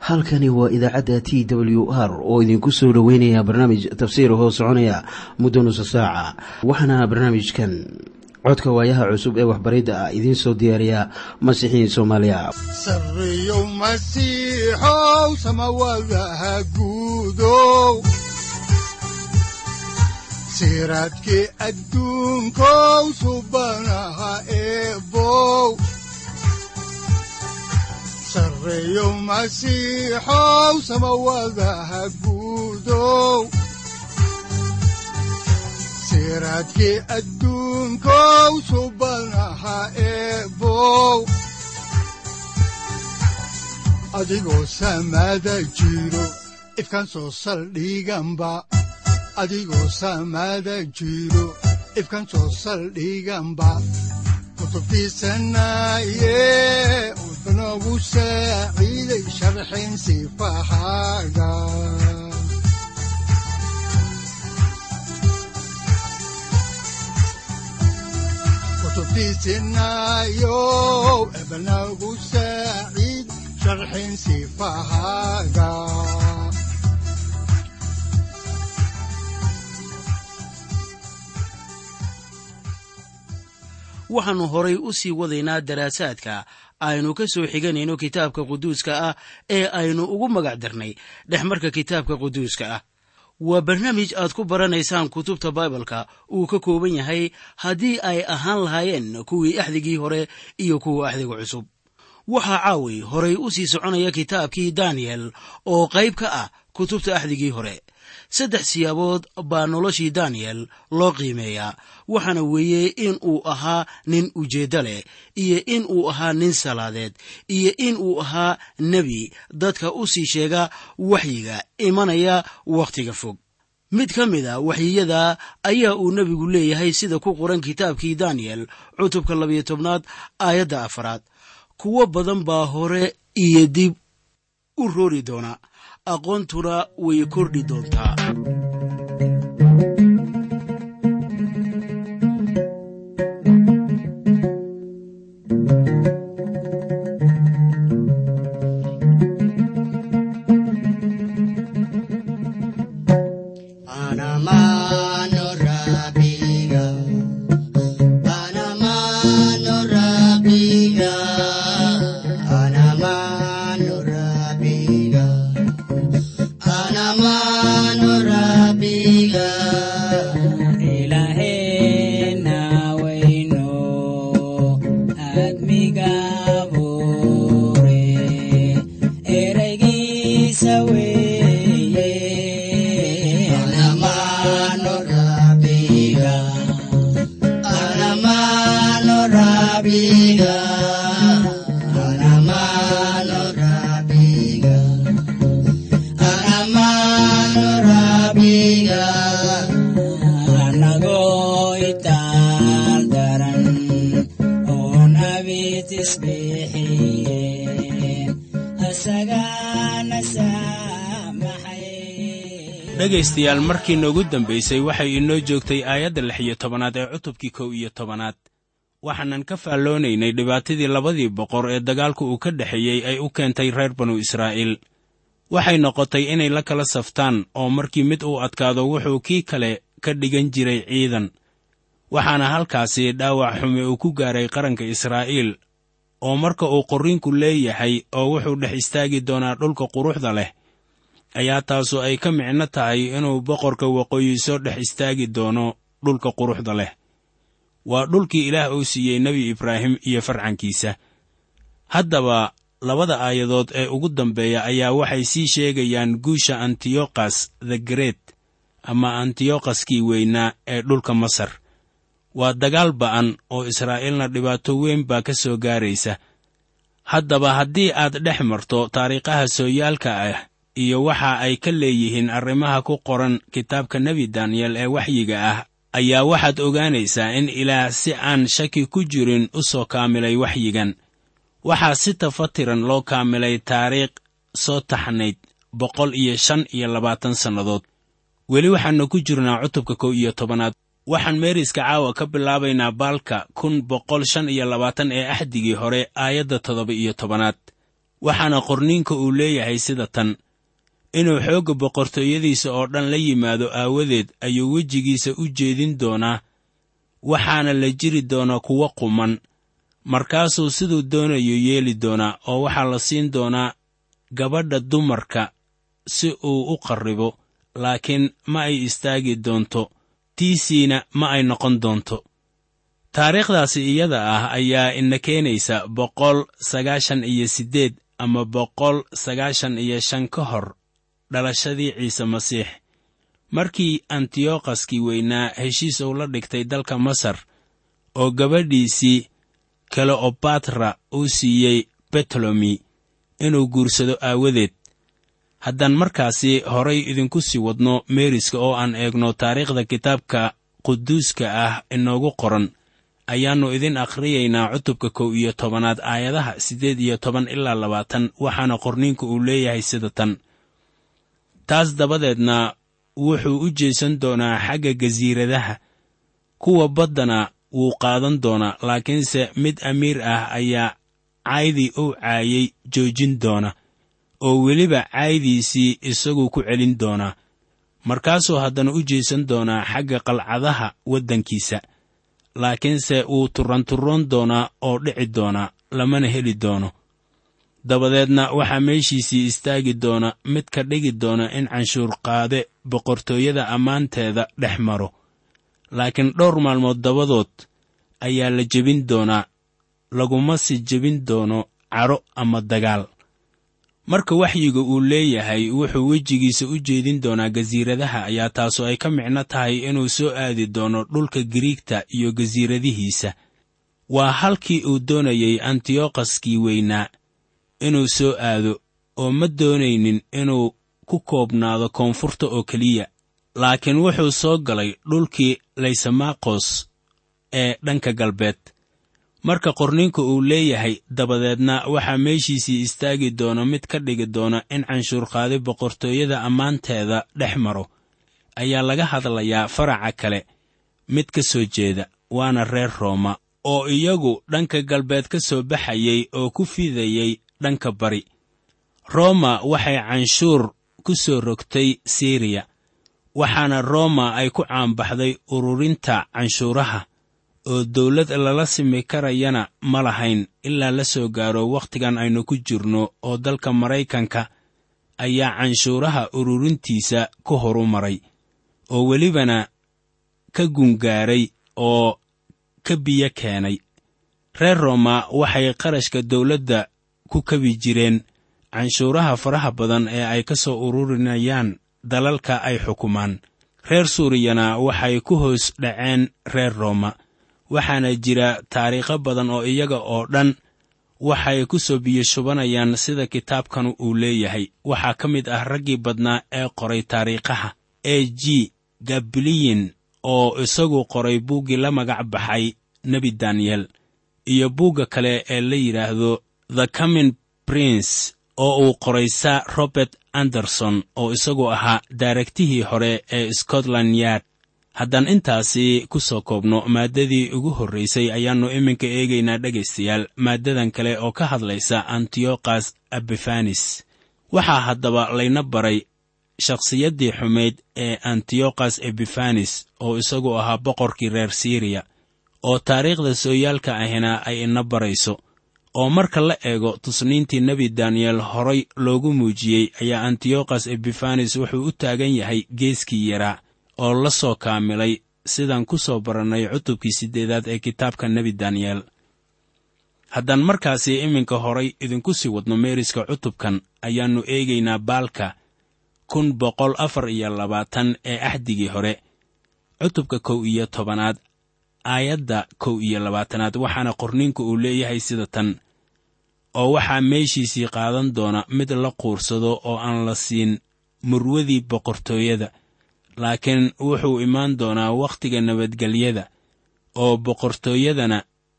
halkani waa idaacadda t w r oo idinku soo dhoweynaya barnaamij tafsiir hoo soconaya muddo nusa saaca waxaana barnaamijkan codka waayaha cusub ee waxbaridda ah idiin soo diyaariya masiixiin soomaaliya sareyow masiixow samawadaha guudow siraadkii adduunkow subanaha eebow sareyow masiixow samawadaha guudow siraadkii adduunkow subanaha eebow adigoo samaada jiro ifkaan soo saldhiganba adigoo samaada jiro ifkaan soo saldhiganba kutubtiisanaye udanogu saaciiday sharxin sifahaaga kutubtiisinayow ebanagu saaciid sharxin sifahaaga waxaannu horay u sii wadaynaa daraasaadka aynu ka soo xiganayno kitaabka quduuska ah ee aynu ugu magac darnay dhexmarka kitaabka quduuska ah waa barnaamij aad ku baranaysaan kutubta baibalka uu ka kooban yahay haddii ay ahaan lahaayeen kuwii axdigii hore iyo kuwa axdiga cusub waxaa caawi horay u sii soconaya kitaabkii daniyel oo qayb ka ah kutubta axdigii hore saddex siyaabood baa noloshii daniyel loo qiimeeyaa waxaana weeye in uu ahaa nin ujeeddo leh iyo in uu ahaa nin salaadeed iyo in uu ahaa nebi dadka u sii sheega waxyiga imanaya wakhtiga fog mid ka mid a waxyiyada ayaa uu nebigu leeyahay sida ku qoran kitaabkii daniyel cutubka labiyo tobnaad aayadda afaraad kuwo badan baa hore iyo dib u roori doona aqoontuna way kordhi doontaa dhegaystayaal markii noogu dambaysay waxay inoo joogtay aayadda lix iyo tobanaad ee cutubkii kow iyo tobanaad waxaanan ka faalloonaynay dhibaatadii labadii boqor ee dagaalku uu ka dhexeeyey ay u keentay reer banu israa'iil waxay noqotay inay la kala saftaan oo markii mid uu adkaado wuxuu kii kale ka dhigan jiray ciidan waxaana halkaasi dhaawac xume uu ku gaaray qaranka israa'iil oo marka uu qorriinku leeyahay oo wuxuu dhex istaagi doonaa dhulka quruxda leh ayaa taasu ay ka micno tahay inuu boqorka waqooyi soo dhex istaagi doono dhulka quruxda leh waa dhulkii ilaah uu siiyey nebi ibraahim iyo farcankiisa haddaba labada aayadood ee ugu dambeeya ayaa waxay sii sheegayaan guusha antiyokhas the great ama antiyokaskii weynaa ee dhulka masar waa dagaal ba'an oo israa'iilna dhibaato weyn baa ka soo gaaraysa haddaba haddii aad dhex marto taariikhaha sooyaalka ah iyo waxa ay ka leeyihiin arrimaha ku qoran kitaabka nebi daniyel ee waxyiga ah ayaa waxaad ogaanaysaa in ilaah si aan shaki ku jirin u soo kaamilay waxyigan waxaa si tafatiran loo kaamilay taariikh soo taxnayd boqol iyo shan iyo labaatan sannadood weli waxaannu ku jirnaa cutubka kow iyo tobanaad waxaan meeriska caawa ka bilaabaynaa baalka kun boqol shan iyo labaatan ee axdigii hore aayadda toddoba iyo tobanaad waxaana qorniinka uu leeyahay sida tan inuu xoogga boqortooyadiisa oo dhan la yimaado aawadeed ayuu wejigiisa u jeedin doonaa waxaana la jiri doonaa kuwo quman markaasuu siduu doonayo yeeli doonaa oo waxaa la siin doonaa gabadha dumarka si uu u qarribo laakiin ma ay istaagi doonto tiisiina ma ay noqon doonto taariikhdaasi iyada ah ayaa ina keenaysa boqol sagaashan iyo siddeed ama boqol sagaashan iyo shan ka hor dhalashadii ciise masiix markii antiyokhaskii weynaa heshiis uu la dhigtay dalka masar oo gabadhiisii keleobatra uu siiyey betolomi inuu guursado aawadeed haddaan markaasi horay idinku sii wadno meeriska oo aan eegno taariikhda kitaabka quduuska ah inoogu qoran ayaannu idin akhriyaynaa cutubka kow iyo tobanaad aayadaha siddeed iyo toban ilaa labaatan waxaana qorniinku uu leeyahay sida tan taas dabadeedna wuxuu u jeesan doonaa xagga gasiiradaha kuwa baddana wuu qaadan doonaa laakiinse mid amiir ah ayaa caydii uu caayay joojin doona oo weliba caaydiisii isagu ku celin doonaa markaasuu haddana u jeesan doonaa xagga qalcadaha waddankiisa laakiinse wuu turranturroon doonaa oo dhici doonaa lamana heli doono dabadeedna waxaa meeshiisii istaagi doona mid ka dhigi doona in canshuur qaade boqortooyada ammaanteeda dhex maro laakiin dhowr maalmood dabadood ayaa la jebin doonaa laguma si jebin doono cadho ama dagaal marka waxyiga uu leeyahay wuxuu wejigiisa u jeedin doonaa gasiiradaha ayaa taasu ay ka micno tahay inuu soo aadi doono dhulka giriigta iyo gasiiradihiisa waa halkii uu doonayey antiyokhaskii weynaa inuu soo aado oo ma doonaynin inuu ku koobnaado koonfurta oo keliya laakiin wuxuu soo galay dhulkii laysamakos ee dhanka galbeed marka qorniinka uu leeyahay dabadeedna waxaa meeshiisii istaagi doona mid ka dhigi doona in canshuurqaadi boqortooyada ammaanteeda dhex maro ayaa laga hadlayaa faraca kale mid ka soo jeeda waana reer rooma oo iyagu dhanka galbeed ka soo baxayey oo ku fidayey dhanka bari rooma waxay canshuur ku soo rogtay siriya waxaana rooma ay ku caanbaxday ururinta canshuuraha oo dawlad lala simi karayana ma lahayn ilaa la soo gaaro wakhtigan aynu ku jirno oo dalka maraykanka ayaa canshuuraha ururintiisa ku horu maray oo welibana ka gungaaray oo ka biyo keenay reer rooma waxay qarashka dawladda ku kabi jireen canshuuraha faraha badan ee ay ka soo ururinayaan dalalka ay xukumaan reer suuriyana waxay ku hoos dhaceen reer rooma waxaana jira taariikho badan oo iyaga oo dhan waxay ku soo biyashubanayaan sida kitaabkanu uu leeyahay waxaa ka mid ah raggii badnaa ee qoray taariikhaha e g gabiliyin oo isagu qoray buuggii la magac baxay nebi daniyel iyo buugga kale ee la yidhaahdo the comin prince oo uu qoray sir robert anderson oo isagu ahaa daaragtihii hore ee scotland yard haddaan intaasi ku soo koobno maaddadii ugu horraysay ayaannu iminka eegaynaa dhegaystayaal maaddadan kale oo ka hadlaysa antiyokos abifanis waxaa haddaba layna baray shakhsiyaddii xumayd ee antiyokos ebifanis oo isagu ahaa boqorkii reer siriya oo taariikhda sooyaalka ahina ay ina barayso oo marka la eego tusniintii nebi daniyel horay loogu muujiyey ayaa antiyokos ebifanis wuxuu u taagan yahay geeskii yaraa oo la soo kaamilay sidaan ku soo barannay cutubkii siddeedaad ee kitaabka nebi daniyel haddaan markaasi iminka horay idinku sii wadno meeriska cutubkan ayaannu eegaynaa baalka kun boqol afar iyo labaatan ee axdigii hore cutubka kow iyo tobanaad aayadda kow iyo labaatanaad waxaana qorniinku uu leeyahay sida tan oo waxaa meeshiisii qaadan doona mid la quursado oo aan la siin murwadii boqortooyada laakiin wuxuu imaan doonaa wakhtiga nabadgelyada oo boqortooyadana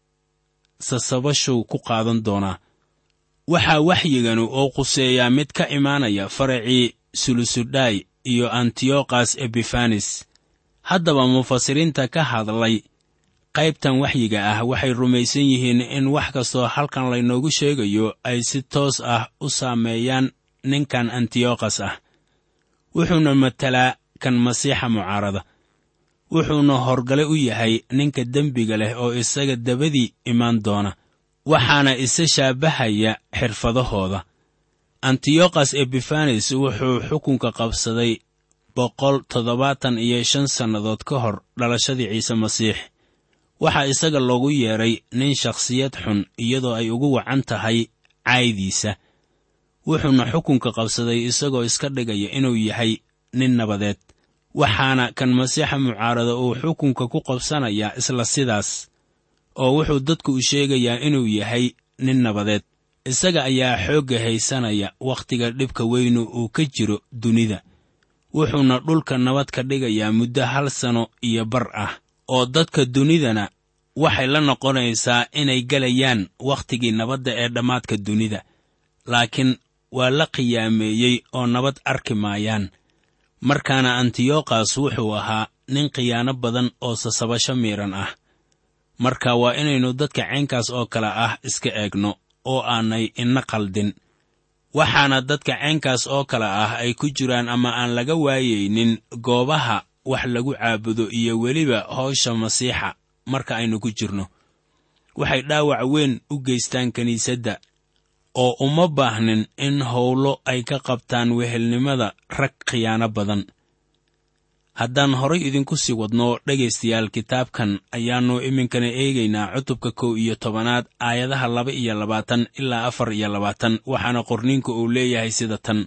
sasabashuu ku qaadan doonaa waxaa waxyiganu oo quseeyaa mid ka imaanaya faracii sulusudhay iyo antiyokos ebifanis haddaba mufasiriinta ka hadlay qaybtan waxyiga ah waxay rumaysan yihiin in wax kastoo halkan laynoogu sheegayo ay si toos ah u saameeyaan ninkan antiyokhas ah wuxuuna matalaa kan masiixa mucaarada wuxuuna horgale u yahay ninka dembiga leh oo isaga dabadii imaan doona waxaana isa shaabahaya xirfadahooda antiyokhas ebifanes wuxuu xukunka qabsaday boqol toddobaatan iyo shan sannadood ka hor dhalashadii ciise masiix waxaa isaga loogu yeedhay nin shakhsiyad xun iyadoo ay ugu wacan tahay caaydiisa wuxuuna xukunka qabsaday isagoo iska dhigaya inuu yahay nin nabadeed waxaana kan masiixa mucaarada uu xukunka ku qabsanayaa isla sidaas oo wuxuu dadku u sheegayaa inuu yahay nin nabadeed isaga ayaa xoogga haysanaya wakhtiga dhibka weynu uu ka jiro dunida wuxuuna dhulka nabad ka dhigayaa muddo hal sano iyo bar ah oo dadka dunidana waxay la noqonaysaa inay gelayaan wakhtigii nabadda ee dhammaadka dunida laakiin waa la qiyaameeyey oo nabad arki maayaan markaana antiyokhas wuxuu ahaa nin khiyaano badan oo sasabasho miidhan ah marka waa inaynu dadka caynkaas oo kale ah iska eegno oo aanay ina qaldin waxaana dadka caynkaas oo kale ah ay ku jiraan ama aan laga waayaynin goobaha wax lagu caabudo iyo weliba howsha masiixa marka aynu ku jirno waxay dhaawac weyn u geystaan kiniisadda oo uma baahnin in howlo ay ka qabtaan wehelnimada rag khiyaano badan haddaan horay idinku sii wadno dhegaystayaal kitaabkan ayaannu iminkana eegaynaa cutubka kow iyo tobanaad aayadaha laba iyo labaatan ilaa afar iyo labaatan waxaana qorniinku uu leeyahay sida tan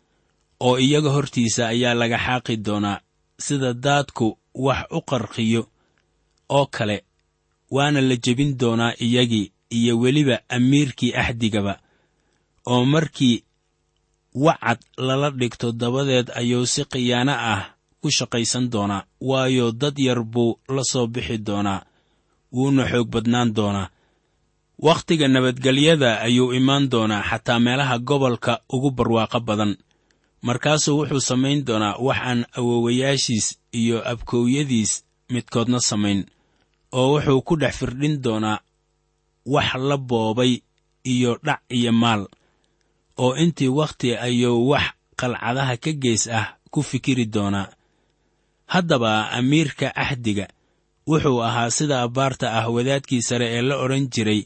oo iyaga hortiisa ayaa laga xaaqi doonaa sida daadku wax u qarqiyo oo kale waana la jebin doonaa iyagii iyo weliba amiirkii axdigaba oo markii wacad lala dhigto dabadeed ayuu si khiyaano ah ku shaqaysan doonaa waayo dad yar buu la soo bixi doonaa wuuna xoog badnaan doonaa wakhtiga nabadgelyada ayuu imaan doonaa xataa meelaha gobolka ugu barwaaqo badan markaasuu wuxuu samayn doonaa wax aan awowayaashiis iyo abkoowyadiis midkoodna samayn oo wuxuu ku dhex firdhin doonaa wax la boobay iyo dhac iyo maal oo intii wakhti ayuu wax qalcadaha ka gees ah ku fikiri doonaa haddaba amiirka axdiga wuxuu ahaa sida abbaarta ah wadaadkii sare ee la odhan jiray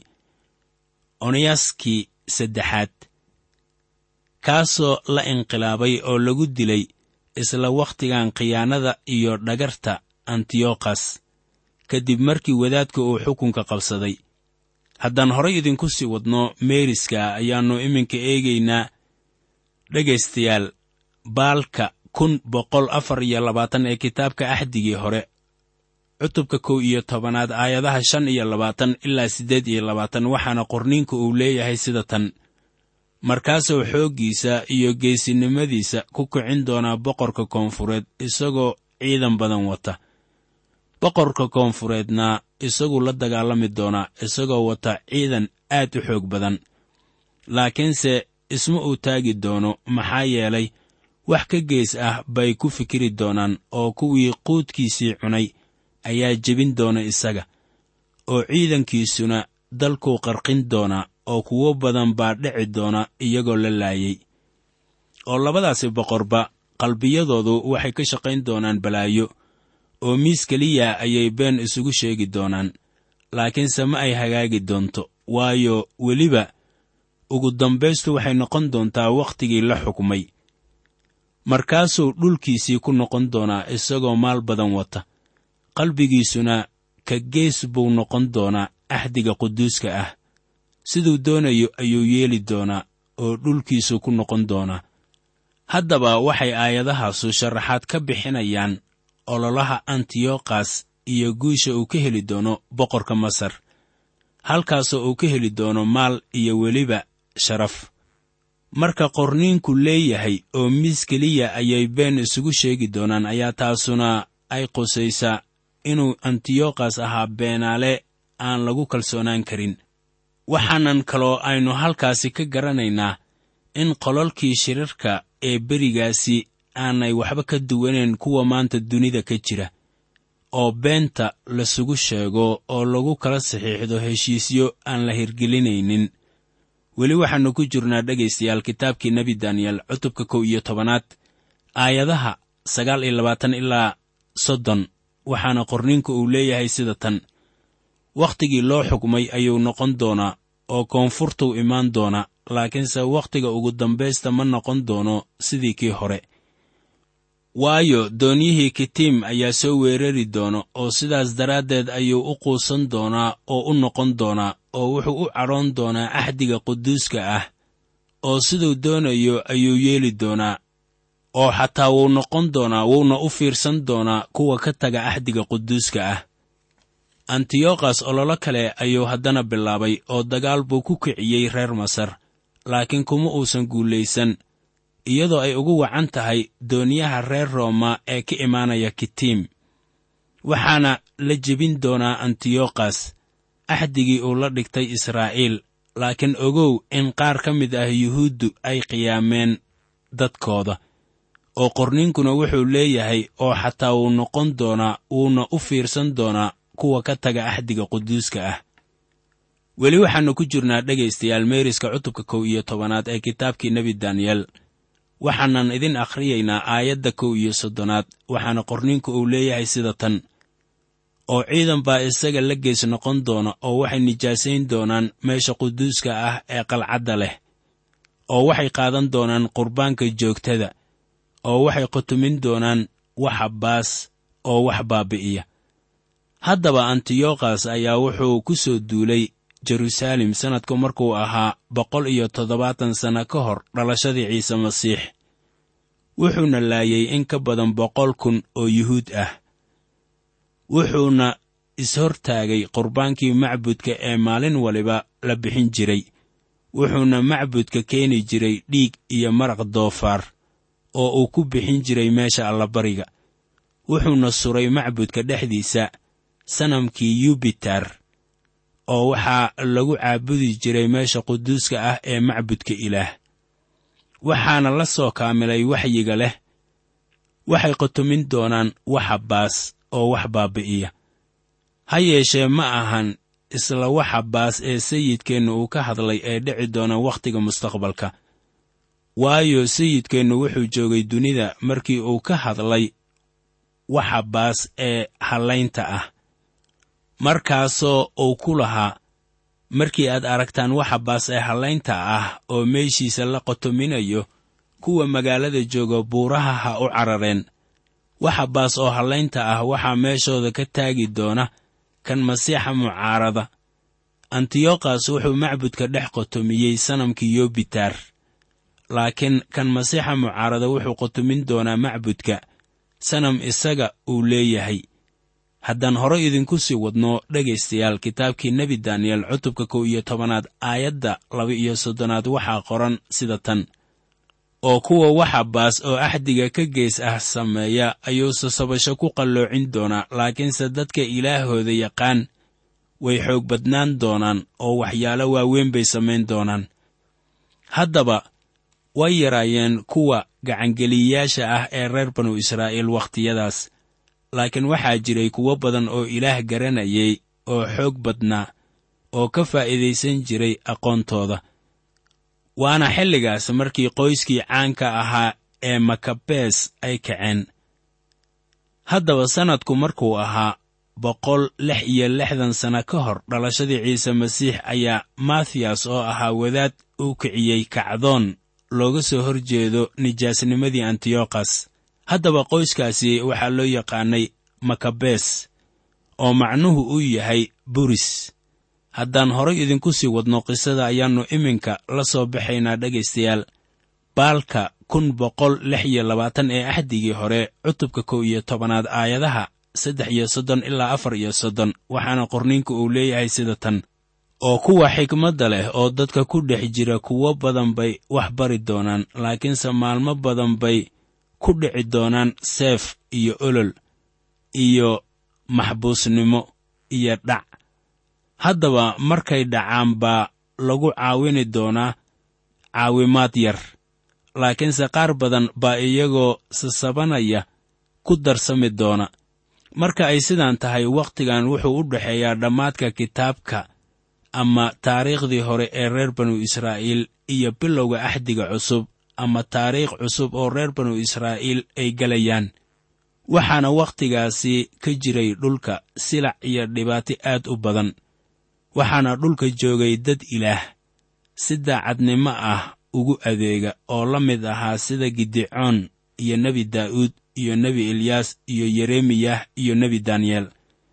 oneyaskii saddexaad kaasoo la inqilaabay oo lagu dilay isla wakhtigan khiyaanada iyo dhagarta antiyokhas kadib markii wadaadka uu xukunka qabsaday haddaan horay idinku sii wadno meeriska ayaannu iminka eegaynaa dhegaystayaal baalka kun boqol afar iyo labaatan ee kitaabka axdigii hore cutubka kow iyo tobanaad aayadaha shan iyo labaatan ilaa siddeed iyo labaatan waxaana qorniinku uu leeyahay sida tan markaasuu xooggiisa iyo geesinimadiisa ku kicin doonaa boqorka koonfureed isagoo ciidan badan wata boqorka koonfureedna isagu la dagaalami doonaa isagoo wata ciidan aad u xoog badan laakiinse isma uu taagi doono maxaa yeelay wax ka gees ah bay ku fikiri doonaan oo kuwii quudkiisii cunay ayaa jebin doona isaga oo ciidankiisuna dalkuu qarqin doonaa oo kuwo badan baa dhici doona iyagoo la laayay oo labadaasi boqorba qalbiyadoodu waxay ka shaqayn doonaan balaayo oo miis keliya ayay been isugu sheegi doonaan laakiinse ma ay hagaagi doonto waayo weliba ugu dambaystu waxay noqon doontaa wakhtigii la xukmay markaasuu dhulkiisii ku noqon doonaa isagoo maal badan wata qalbigiisuna ka gees buu noqon doonaa axdiga quduuska ah siduu doonayo ayuu yeeli doonaa oo dhulkiisu ku noqon doonaa haddaba waxay aayadahaasu sharaxaad ka bixinayaan ololaha antiyokhas iyo guusha uu ka heli doono boqorka masar halkaasoo uu ka heli doono maal iyo weliba sharaf marka qorniinku leeyahay oo miis keliya ayay been isugu sheegi doonaan ayaa taasuna ay qusaysaa inuu antiyokhas ahaa beenaale aan lagu kalsoonaan karin waxaanan kaloo aynu halkaasi ka garanaynaa in qololkii shirarka ee berigaasi aanay waxba ka duwanayn kuwa maanta dunida ka jira oo beenta lasugu sheego oo lagu kala saxiixdo heshiisyo aan la hirgelinaynin weli waxaannu ku jirnaa dhegaystayaal kitaabkii nebi daniyel cutubka kow iyo tobanaad aayadaha sagaal iyo labaatan ilaa soddon waxaana qorniinku uu leeyahay sida tan wakhtigii loo xukmay ayuu noqon doonaa oo koonfurtuu imaan doona laakiinse wakhtiga ugu dambaysta ma noqon doono sidii kii hore waayo doonyihii kitiim ayaa soo weerari doona oo sidaas daraaddeed ayuu u quusan doonaa oo u noqon doonaa oo wuxuu u cadhoon doonaa axdiga quduuska ah oo siduu doonayo ayuu yeeli doonaa oo xataa wuu noqon doonaa wuuna u fiirsan doonaa kuwa ka taga axdiga quduuska ah antiyokhas ololo kale ayuu haddana bilaabay oo dagaal buu ku kiciyey reer masar laakiin kuma uusan guulaysan iyadoo ay ugu wacan tahay dooniyaha reer rooma ee ka imaanaya kitiim waxaana la jebin doonaa antiyokhas axdigii uu la dhigtay israa'iil laakiin ogow in qaar ka mid ah yuhuuddu ay qiyaameen dadkooda oo qorniinkuna wuxuu leeyahay oo xataa wuu noqon doonaa wuuna u fiirsan doonaa kuwa ka taga axdiga quduuska ah weli waxaannu ku jirnaa dhegaystayaal meeriska cutubka kow iyo tobanaad ee kitaabkii nebi daniyel waxaanan idin akhriyaynaa aayadda kow iyo soddonaad waxaana qorniinku uu leeyahay sida tan oo ciidan baa isaga la gees noqon doona oo waxay nijaasayn doonaan meesha quduuska ah ee qalcadda leh oo waxay qaadan doonaan qurbaanka joogtada oo waxay qutumin doonaan waxa baas oo wax baabi'iya haddaba antiyokhas ayaa wuxuu ku soo duulay jeruusaalem sannadku markuu ahaa boqol iyo toddobaatan sanno ka hor dhalashadii ciise masiix wuxuuna laayay in ka badan boqol kun oo yuhuud ah wuxuuna ishortaagay qurbaankii macbudka ee maalin waliba la bixin jiray wuxuuna macbudka keeni jiray dhiig iyo maraq doofaar oo uu ku bixin jiray meesha allabariga wuxuuna suray macbudka dhexdiisa sanamkii yubitar oo waxaa lagu caabudi jiray meesha quduuska ah ee macbudka ilaah waxaana la soo kaamilay waxyiga leh waxay qutumin doonaan waxa baas oo wax baabi'iya ha yeeshee ma ahan isla waxa baas ee sayidkeennu uu ka hadlay ee dhici doona wakhtiga mustaqbalka waayo sayidkeennu wuxuu joogay dunida markii uu ka hadlay waxa baas ee hallaynta ah markaasoo uu ku lahaa markii aad aragtaan waxa baas ee hallaynta ah oo meeshiisa la qotominayo kuwa magaalada jooga buuraha ha u carareen waxa baas oo hallaynta ah waxaa meeshooda ka taagi doona kan masiixa mucaarada antiyokhas wuxuu macbudka dhex qotomiyey sanamkii yobitar laakiin kan masiixa mucaarada wuxuu qotomin doonaa macbudka sanam isaga uu leeyahay haddaan hore idinku sii wadno dhegaystayaal kitaabkii nebi daniyel cutubka kow iyo tobanaad aayadda laba iyo soddonaad waxaa qoran sida tan oo kuwa waxa baas oo axdiga ka gees ah sameeya ayuu sasabasho ku qalloocin doonaa laakiinse dadka ilaahooda yaqaan way xoog badnaan doonaan oo waxyaalo waaweyn bay samayn doonaan haddaba way yaraayeen kuwa gacangeliyayaasha ah ee reer banu israa'iil wakhtiyadaas laakiin waxaa jiray kuwo badan oo ilaah garanayay oo xoog badnaa oo ka faa'iidaysan jiray aqoontooda waana xilligaas markii qoyskii caanka ahaa ee makabees ay kaceen haddaba sannadku markuu ahaa boqol lix iyo lixdan sanno ka hor dhalashadii ciise masiix ayaa mathiyas oo ahaa wadaad uu kiciyey kacdoon looga soo hor jeedo nijaasnimadii antiyokhas haddaba qoyskaasi waxaa loo yaqaanay makabees oo macnuhu uu yahay buris haddaan horay idinku sii wadno qisada ayaannu iminka la soo baxaynaa dhegaystayaal baalka kun boqol lix iyo labaatan ee axdigii hore cutubka kow iyo tobanaad aayadaha saddex iyo soddon ilaa afar iyo soddon waxaana qorniinku uu leeyahay sida tan oo kuwa xikmadda leh oo dadka ku dhex jira kuwo badan bay wax bari doonaan laakiinse maalmo badan bay ku dhici doonaan seef iyo olol iyo maxbuusnimo iyo dhac haddaba markay dhacaan baa lagu caawini doonaa caawimaad yar laakiinse qaar badan baa iyagoo sasabanaya ku darsami doona marka ay sidaan tahay wakhtigan wuxuu u dhexeeyaa dhammaadka kitaabka ama taariikhdii hore ee reer banu israa'iil iyo bilowga axdiga cusub ama taariikh cusub oo reer banu israa'iil ay gelayaan waxaana wakhtigaasi ka jiray dhulka silac iyo dhibaato aad u badan waxaana dhulka joogay dad ilaah si daacadnimo ah ugu adeega oo la mid ahaa sida gidicoon iyo nebi daa'uud iyo nebi elyaas iyo yeremiyah iyo nebi daniyeel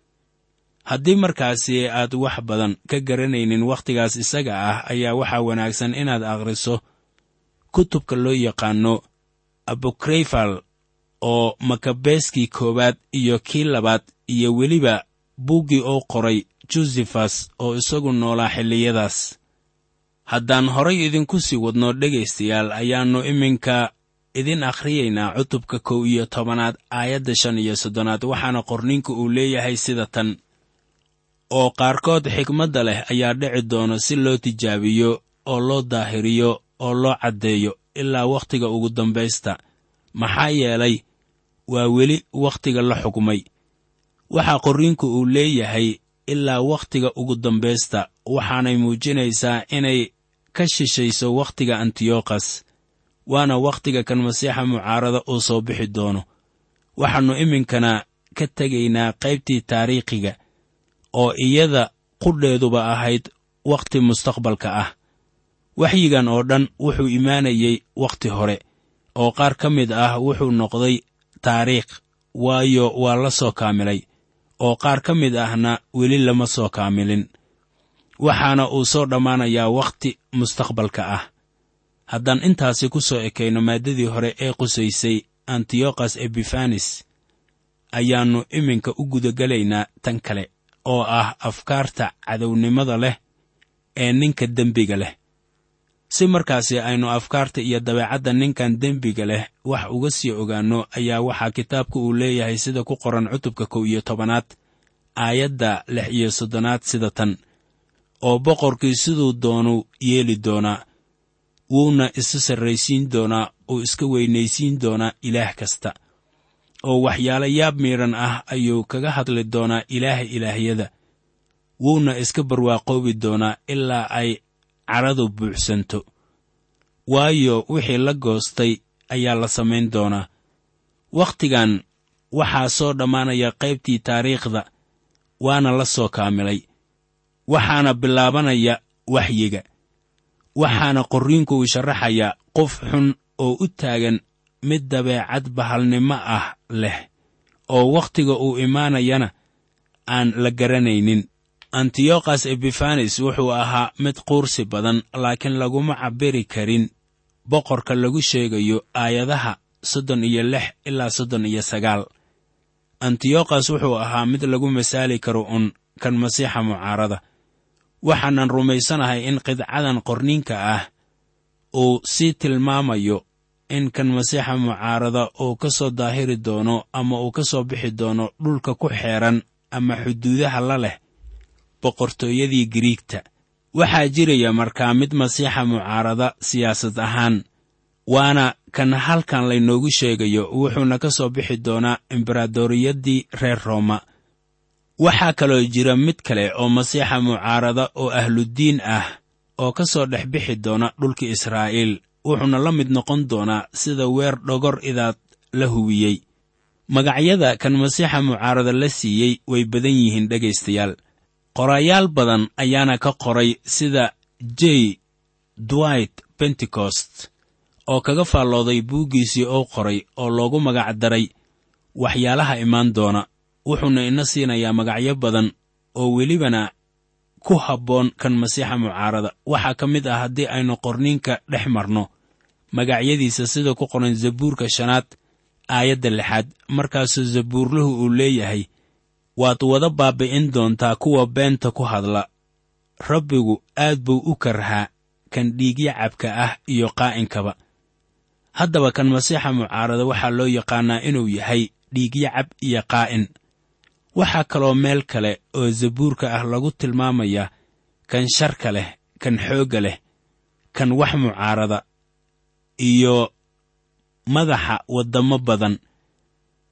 haddii markaasi aad wax badan ka garanaynin wakhtigaas isaga ah ayaa waxaa wanaagsan inaad akhriso kutubka loo yaqaanno abukrayfal oo makabeeskii koowaad iyo kii labaad iyo weliba buuggii oo qoray jusefas oo isagu noolaa xilliyadaas haddaan horay idinku sii wadno dhegaystayaal ayaannu iminka idin akhriyaynaa cutubka kow iyo tobanaad aayadda shan iyo soddonaad waxaana qorninka uu leeyahay sida tan oo qaarkood xikmadda leh ayaa dhici doona si loo tijaabiyo oo loo daahiriyo oo loo caddeeyo ilaa wakhtiga ugu dambaysta maxaa yeelay waa weli wakhtiga la xukmay waxaa qorriinku uu leeyahay ilaa wakhtiga ugu dambaysta waxaanay muujinaysaa inay ka shishayso wakhtiga antiyokhas waana wakhtiga kan masiixa mucaarada uu soo bixi doono waxaannu iminkana ka tegaynaa qaybtii taariikhiga oo iyada qudheeduba ahayd wakhti mustaqbalka ah waxyigan oo dhan wuxuu imaanayey wakhti hore oo qaar ka mid ah wuxuu noqday taariikh waayo waa la soo kaamilay oo qaar ka mid ahna weli lama soo kaamilin waxaana uu soo dhammaanayaa wakhti mustaqbalka ah haddaan intaasi ku soo ekayno maaddadii hore ee qusaysay antiyokhas ebifanis ayaannu iminka u gudagelaynaa tan kale oo ah afkaarta cadownimada leh ee ninka dembiga leh si markaasi aynu afkaarta iyo dabeecadda ninkan dembiga leh wax uga sii ogaanno ayaa waxaa kitaabka uu leeyahay sida ku qoran cutubka kow iyo tobanaad aayadda lix iyo soddonaad sida tan oo boqorkii siduu doonu yeeli doonaa wuuna isu sarraysiin doonaa oo iska weynaysiin doonaa ilaah kasta oo waxyaalo yaab miidhan ah ayuu kaga hadli doonaa ilaaha ilaahyada wuuna iska barwaaqoobi doonaa ilaa ay cadhadu buuxsanto waayo wixii la goostay ayaa la samayn doonaa wakhtigan waxaa soo dhammaanaya qaybtii taariikhda waana la soo kaamilay waxaana bilaabanaya waxyiga waxaana qorriinku uu sharaxayaa qof xun oo u taagan mid dabeecad bahalnimo ah leh oo wakhtiga uu imaanayana aan la garanaynin antiyokhas ebifanis wuxuu ahaa mid quursi badan laakiin laguma cabbiri karin boqorka lagu sheegayo aayadaha soddon iyo lix ilaa soddon iyo sagaal antiyokhas wuxuu ahaa mid lagu masaali karo un kan masiixa mucaarada waxaanan rumaysanahay in qidcadan qorniinka ah uu sii tilmaamayo in kan masiixa mucaarada uu ka soo daahiri doono ama uu ka soo bixi doono dhulka ku xeeran ama xuduudaha la leh boqortooyadii giriigta waxaa jiraya markaa mid masiixa mucaarada siyaasad ahaan waana kan halkan laynoogu sheegayo wuxuuna ka soo bixi doonaa embaradoriyaddii reer rooma waxaa kaloo jira mid kale oo masiixa mucaarada oo ahluddiin ah oo ka soo dhex bixi doona dhulka israa'iil wuxuuna la mid noqon doonaa sida weer dhogor idaad la huwiyey magacyada kan masiixa mucaarada la siiyey way badan yihiin dhegaystayaal qorayaal badan ayaana ka qoray sida j dwight bentecost oo kaga faallooday buuggiisii oo qoray oo loogu magac daray waxyaalaha imaan doona wuxuuna ina siinayaa magacyo badan oo welibana ku habboon kan masiixa mucaarada waxaa ka mid ah haddii aynu qorniinka dhex marno magacyadiisa sida ku qoran zabuurka shanaad aayadda lixaad markaasuu zabuurluhu uu leeyahay waad wada baabbi'in doontaa kuwa beenta ku hadla rabbigu aad buu u karhaa kan dhiigyacabka ah iyo qaa'inkaba haddaba kan masiixa mucaarada waxaa loo yaqaannaa inuu yahay dhiigyacab iyo qaa'in waxaa kaloo meel kale oo zabuurka ah lagu tilmaamayaa kan sharka leh kan xoogga leh kan wax mucaarada iyo madaxa waddamo badan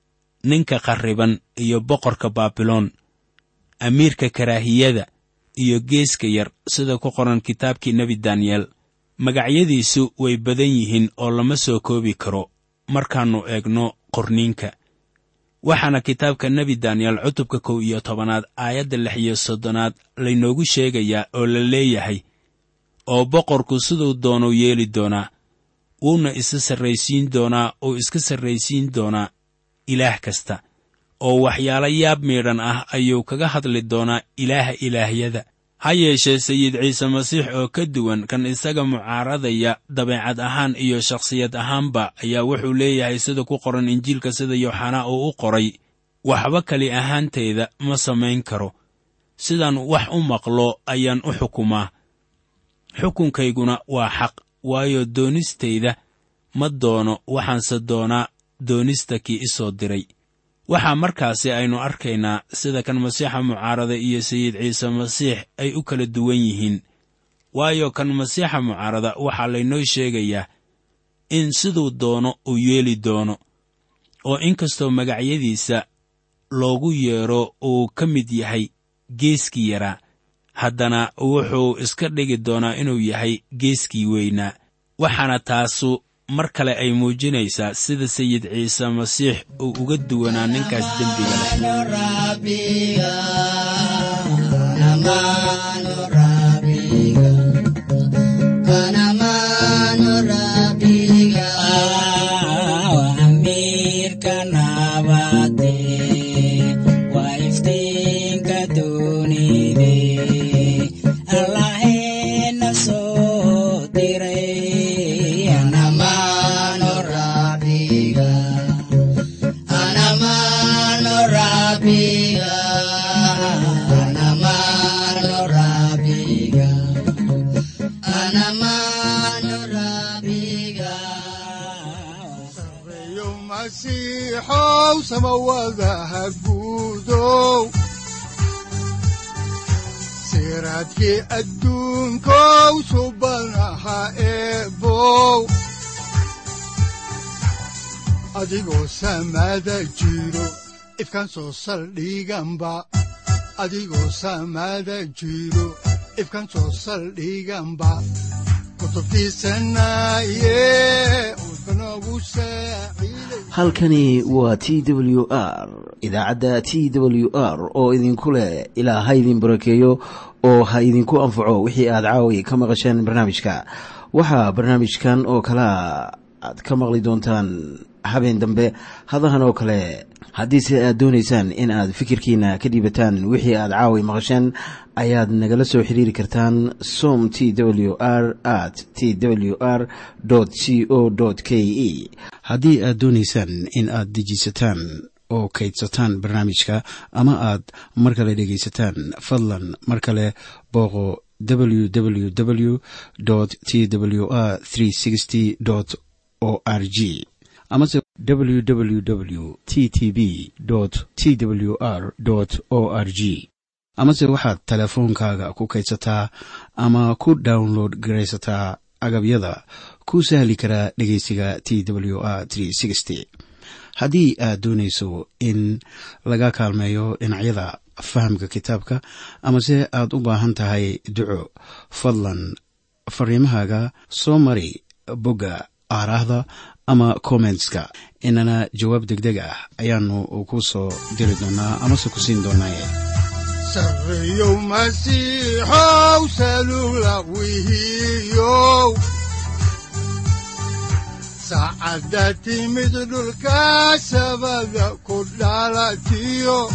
ninka qarriban iyo boqorka baabiloon amiirka karaahiyada iyo geeska yar sida ku qoran kitaabkii nebi daniyeel magacyadiisu way badan yihiin oo lama soo koobi karo markaannu eegno qorniinka waxaana kitaabka nebi daniyeel cutubka kow iyo tobanaad aayadda lix iyo soddonaad laynoogu sheegayaa oo la leeyahay oo boqorku siduu doonuu yeeli doonaa wuuna isa sarraysiin doonaa oo iska sarraysiin doonaa ilaah kasta oo waxyaalo yaab miidhan ah ayuu kaga hadli doonaa ilaaha ilaahyada ha yeeshee sayid ciise masiix oo ka duwan kan isaga mucaaradaya dabeecad ahaan iyo shakhsiyad ahaanba ayaa wuxuu leeyahay sida ku qoran injiilka sida yooxanaa uu u qoray waxba kali ahaanteyda ma samayn karo sidaan wax u maqlo ayaan u xukumaa xukunkayguna waa xaq waayo doonistayda ma doono waxaanse doonaa doonista kii i soo diray waxaa markaasi aynu arkaynaa sida kan masiixa mucaarada iyo sayid ciise masiix ay u kala duwan yihiin waayo kan masiixa mucaarada waxaa laynoo sheegayaa in siduu doono uu yeeli doono oo inkastoo magacyadiisa loogu yeedho uu ka mid yahay geeskii yaraa haddana wuxuu iska dhigi doonaa inuu yahay geeskii weynaa waxaana taasu mar kale ay muujinaysaa sida sayid ciise masiix uu uga duwanaa ninkaas dembiga leh sareeyo masiixow samawadaha guudow siraadkii adduunkow subanaha eebow adigoo samada jiro ifkan soo saldhiganba adigoo samada jiro ifkan soo saldhiganba kutubtiisanaye udbanogu saaciiday halkani waa t w r idaacadda t w r oo idinku leh ilaa ha idin barakeeyo oo ha idinku anfaco wixii aad caawi ka maqasheen barnaamijka waxaa barnaamijkan oo kalea aad ka maqli doontaan habeen dambe hadahan oo kale haddiise aad doonaysaan in aad fikirkiina ka dhiibataan wixii aad caawi maqasheen ayaad nagala soo xiriiri kartaan som t w r at t w r c o k e haddii aad doonaysaan in aad dejiisataan oo kaydsataan barnaamijka ama aad mar kale dhegaysataan fadlan mar kale booqo www t w r o r g amase www t t b t w r o r g amase waxaad teleefoonkaaga ku kaydsataa ama ku download garaysataa agabyada ku sahli karaa dhegeysiga t w r haddii aad doonayso in laga kaalmeeyo dhinacyada fahamka kitaabka amase aad u baahan tahay duco fadlan fariimahaaga soo mari bogga aaraahda ama kommentska inana jawaab deg deg ah ayaanu ku soo diri doonaa amase ku siin doonaaye sareeyow masiixow salula wihiyow saacadda timid dhulka sabada ku dhalatiyo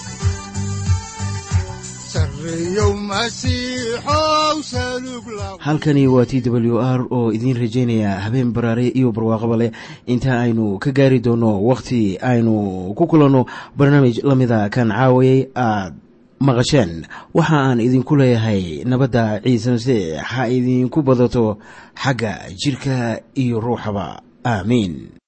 sareeyow masiixow salug la halkani waa t w r oo idiin rajaynaya habeen baraare iyo barwaaqaba leh inta aynu ka gaari doono wakhti aynu ku kulanno barnaamij la mida kan caawayay aad maqasheen waxa aan idinku leeyahay nabadda ciise masiix ha idinku badato xagga jidhka iyo ruuxaba aamiin